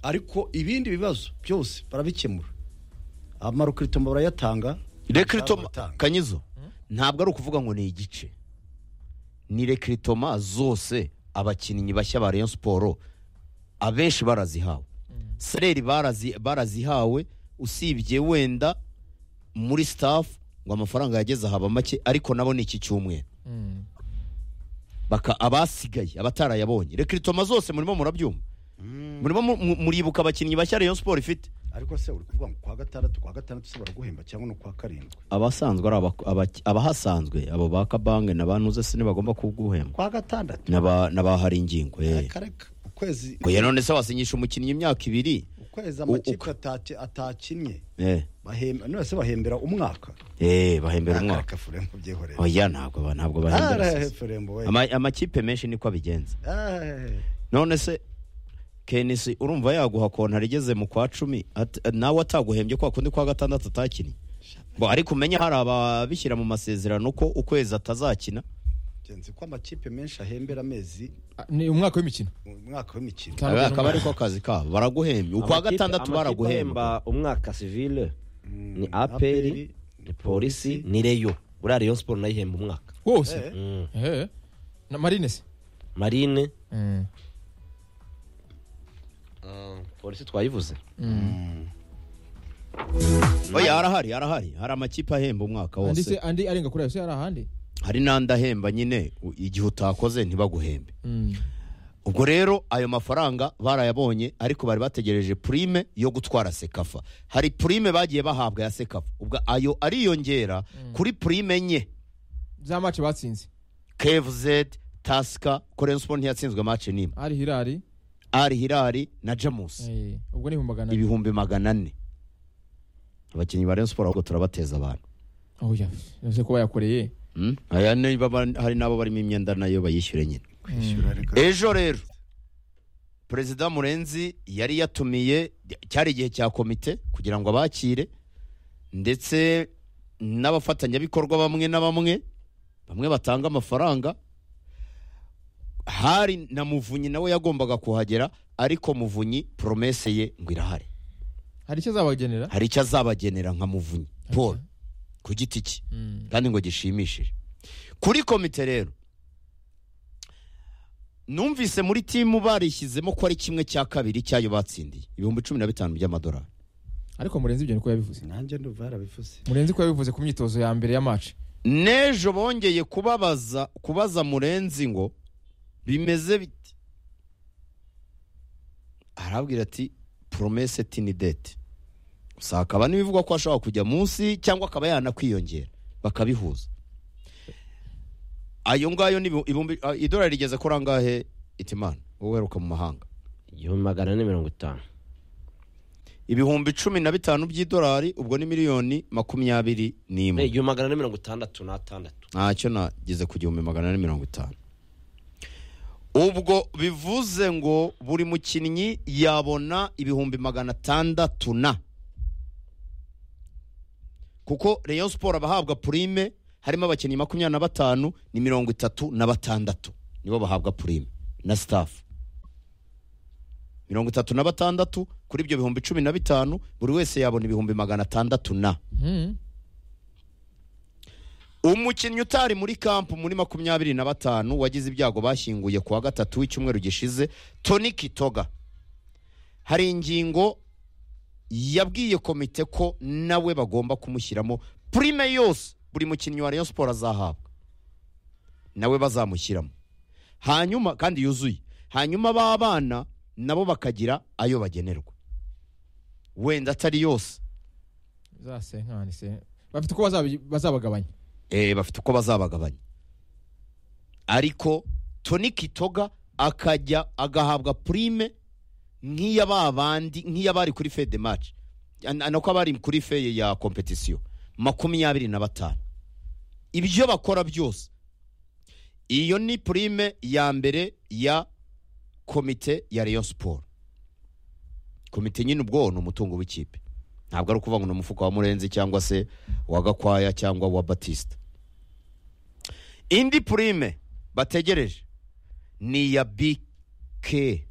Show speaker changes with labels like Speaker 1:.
Speaker 1: ariko ibindi bibazo byose barabikemura amarukiritoma barayatanga
Speaker 2: rekiritoma
Speaker 1: Batanga.
Speaker 2: kanyizo ntabwo ari ukuvuga ngo ni igice ni rekiritoma zose abakinnyi bashya ba rayon siporo abenshi barazihawe sereri barazi- barazihawe usibye wenda muri sitafu ngo amafaranga yageze haba make ariko nabo ni iki cyumweru Baka- abasigaye abatarayabonye rekiritoma zose murimo murabyumva murimo mu- mu- muribuka abakinnyi bashya rayon siporo ifite
Speaker 1: ariko se uri kuvuga ngo kwa gatandatu kwa gatandatu se baraguhemba cyangwa no kwa karindwi
Speaker 2: abasanzwe ari abak- abaki- abahasanzwe abo ba kabange na ba ntuze se ntibagomba kuguhemba
Speaker 1: kwa gatandatu
Speaker 2: n'aba- n'abahari ingingo eh.
Speaker 1: reka reka ukwezi
Speaker 2: ngo ya none se wasinyisha umukinnyi imyaka ibiri
Speaker 1: ukwezi
Speaker 2: uko-
Speaker 1: amakipe ataki- atakinnye
Speaker 2: eh
Speaker 1: bahemba none se bahembera umwaka
Speaker 2: eh bahembera
Speaker 1: Reka,
Speaker 2: umwaka
Speaker 1: reka furembo byihoreye
Speaker 2: oya ntabwo ba- ntabwo bahembera
Speaker 1: Ah,
Speaker 2: sasa.
Speaker 1: furembo we
Speaker 2: Ama- amakipe menshi niko abigenza
Speaker 1: Ah,
Speaker 2: none se kenisi urumva yaguha kontara igeze mu kwa cumi at- nawe ataguhembye kwa kundi kwa gatandatu atakinnye ngo ariko umenye hari ababishyira mu masezerano ko ukwezi atazakina
Speaker 1: ngenzi ko amakipe menshi ahembera amezi
Speaker 3: ni umwaka w'imikino
Speaker 1: mu mwaka w'imikino
Speaker 3: Ntabwo
Speaker 2: akaba ariko akazi kabo baraguhembye ukwa
Speaker 4: Amakipe-
Speaker 2: gatandatu
Speaker 4: amakipe
Speaker 2: baraguhemba
Speaker 4: ahemba umwaka sivile ni
Speaker 1: APR,
Speaker 4: aperi ni polisi ni reyo buriya reyo siporo nayo ihemba umwaka
Speaker 3: wose
Speaker 4: Mm.
Speaker 3: Eh. na marine se
Speaker 4: marine
Speaker 3: Mm.
Speaker 4: polisi twayivuze
Speaker 2: oya arahari arahari hari amakipe ahemba umwaka
Speaker 3: andi se
Speaker 2: wose
Speaker 3: andi arenga kuri ayo se hari ahandi
Speaker 2: hari n'andi ahemba nyine u- igihe utakoze ntibaguhembe
Speaker 3: Mm.
Speaker 2: ubwo rero ayo mafaranga barayabonye ariko bari bategereje prime yo gutwara sekafa hari prime bagiye bahabwa ya sekafa ubwo ayo ariyongera kuri prime nye
Speaker 3: za mace batsinze
Speaker 2: kevz tasika korenspo ntiyatsinzwe mace n'imwe
Speaker 3: ari hirari
Speaker 2: ari hirari na jamusi
Speaker 3: Eh, ubwo ni humagana
Speaker 2: ibihumbi magana ane abakinnyi ba rayon siporo ahubwo turabateza abantu
Speaker 3: oya nose ko bayakoreye
Speaker 2: Mm? aya niba ba- hari n'abo barimo imyenda nayo bayishyure nyine
Speaker 1: kwishyura reka
Speaker 2: ejo rero perezida murenzi yari yatumiye cyari igihe cya komite kugira ngo abakire ndetse n'abafatanyabikorwa bamwe na bamwe bamwe batanga amafaranga hari na muvunyi nawe yagombaga kuhagera ariko muvunyi poromese ye ngo irahari
Speaker 3: hari icyo azabagenera
Speaker 2: hari icyo azabagenera nka muvunyi paul ku giti cye
Speaker 3: Mm.
Speaker 2: kandi ngo gishimishije kuri komite rero numvise muri timu barishyizemo ko ari kimwe cya kabiri cyayo batsindiye ibihumbi cumi na bitanu by'amadolari
Speaker 3: ariko murenzi ibyo ni ko yabivuze
Speaker 1: nanjye ndumva yarabivuze
Speaker 3: murenzi ko yabivuze ku myitozo ya mbere ya mace
Speaker 2: n'ejo bongeye kubabaza kubaza murenzi ngo bimeze bite arabwira ati poromese tini dete gusa hakaba n'ibivugwa ko ashobora kujya munsi cyangwa akaba yanakwiyongera bakabihuza ayo ngayo ni ibihumbi a- idolari rigeze ko rangahe itimana wowe uheruka mu mahanga
Speaker 4: igihumbi magana ane mirongo itanu
Speaker 2: ibihumbi cumi na bitanu by'idolari ubwo ni miliyoni makumyabiri
Speaker 4: Eh,
Speaker 2: n'imwe
Speaker 4: igihumbi magana ane mirongo itandatu n'atandatu
Speaker 2: ntacyo nageze ku gihumbi magana ane mirongo itanu ubwo bivuze ngo buri mukinnyi yabona ibihumbi magana atandatu na kuko rayon siporo abahabwa purime harimo abakinnyi makumyabiri na batanu ni mirongo itatu na batandatu nibo bahabwa purime na sitafu mirongo itatu na batandatu kuri ibyo bihumbi cumi na bitanu buri wese yabona ibihumbi magana atandatu na
Speaker 3: Mm.
Speaker 2: umukinnyi utari muri kampu muri makumyabiri na batanu wagize ibyago bashyinguye ku wa gatatu w'icyumweru gishize toni kitoga hari ingingo yabwiye komite ko nawe bagomba kumushyiramo purime yose buri mukinnyi wa rayon siporo azahabwa nawe bazamushyiramo hanyuma kandi yuzuye hanyuma b'abana nabo bakagira ayo bagenerwa wenda atari yose
Speaker 3: za senkani se bafite uko bazabi- bazabagabanya
Speaker 2: eh, bafite uko bazabagabanya ariko toni kitoga akajya agahabwa purime nk'iya ba bandi nk'iya bari kuri fe de match nako abari kuri fe ya kompetisiyo makumyabiri na batanu ibyo bakora byose iyo ni purime ya mbere ya komite ya rayon siporo komite nyine ubwo ni umutungo w'ikipe ntabwo ari ukuvuga ngo ni umufuka wa murenzi cyangwa se wa gakwaya cyangwa wa batisita indi purime bategereje ni iya bike